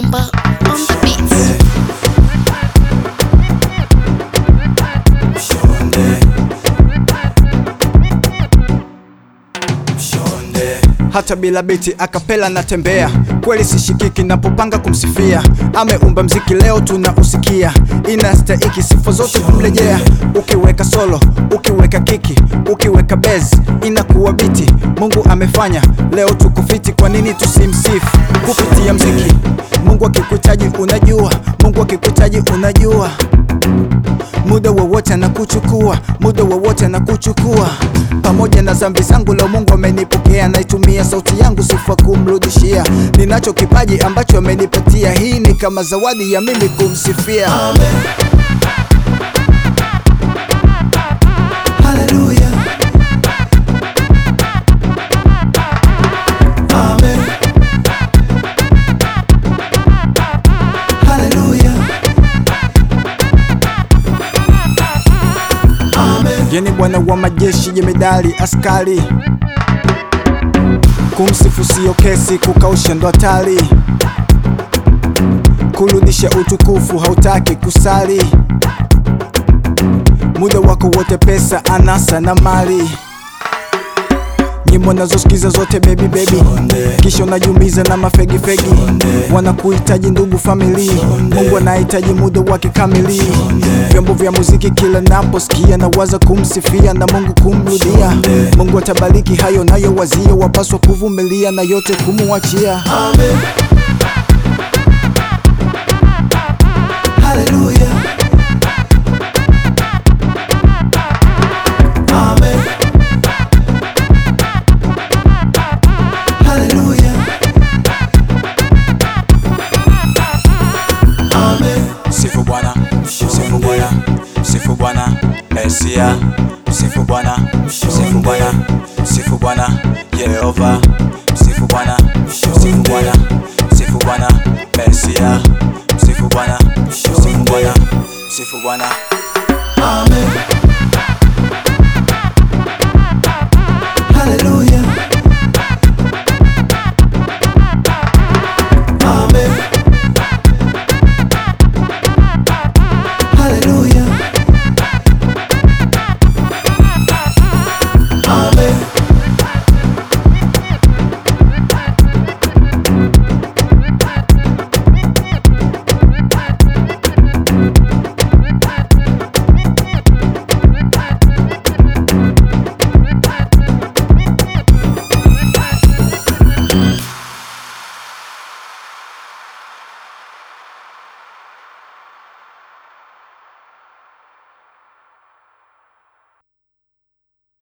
Simba on the beats. hata bila biti akapela natembea kweli sishikiki napopanga kumsifia ameumba mziki leo tunausikia inastahiki sifa zote kumrejea ukiweka solo ukiweka kiki ukiweka bezi inakuwa biti mungu amefanya leo tuko fiti kwa nini tusimsifu kupitia mziki mungu akikuhitaji unajua mungu akikuhitaji unajua muda wowote anakuchukua muda wowote anakuchukua pamoja na zambi zangu leo mungu amenipokea naitumia sauti yangu sifa kumrudishia ninacho kipaji ambacho amenipatia hii ni kama zawadi ya mimi kumsifia Hallelujah. Amen. Hallelujah. Amen. yeni bwana wa majeshi jemedali askari kumsifu sio kesi kukausha ndo hatari kurudisha utukufu hautaki kusali muda wako wote pesa anasa na mali nyimbo nazosikiza zote baby baby kisha unajumiza na mafegifegi wanakuhitaji ndugu famili mungu anahitaji muda wake kamili vyombo vya muziki kila naposikia na waza kumsifia na mungu kumrudia mungu atabariki hayo nayo wazia wapaswa kuvumilia na yote kumuachia Amen. Hallelujah. Amen. Hallelujah. Amen. Msifu Bwana, msifu Bwana, msifu Bwana, Mesia. Msifu Bwana, msifu Bwana, msifu Bwana, Yehova. Msifu Bwana, msifu Bwana, msifu Bwana, Mesia. Msifu Bwana, msifu Bwana, msifu Bwana.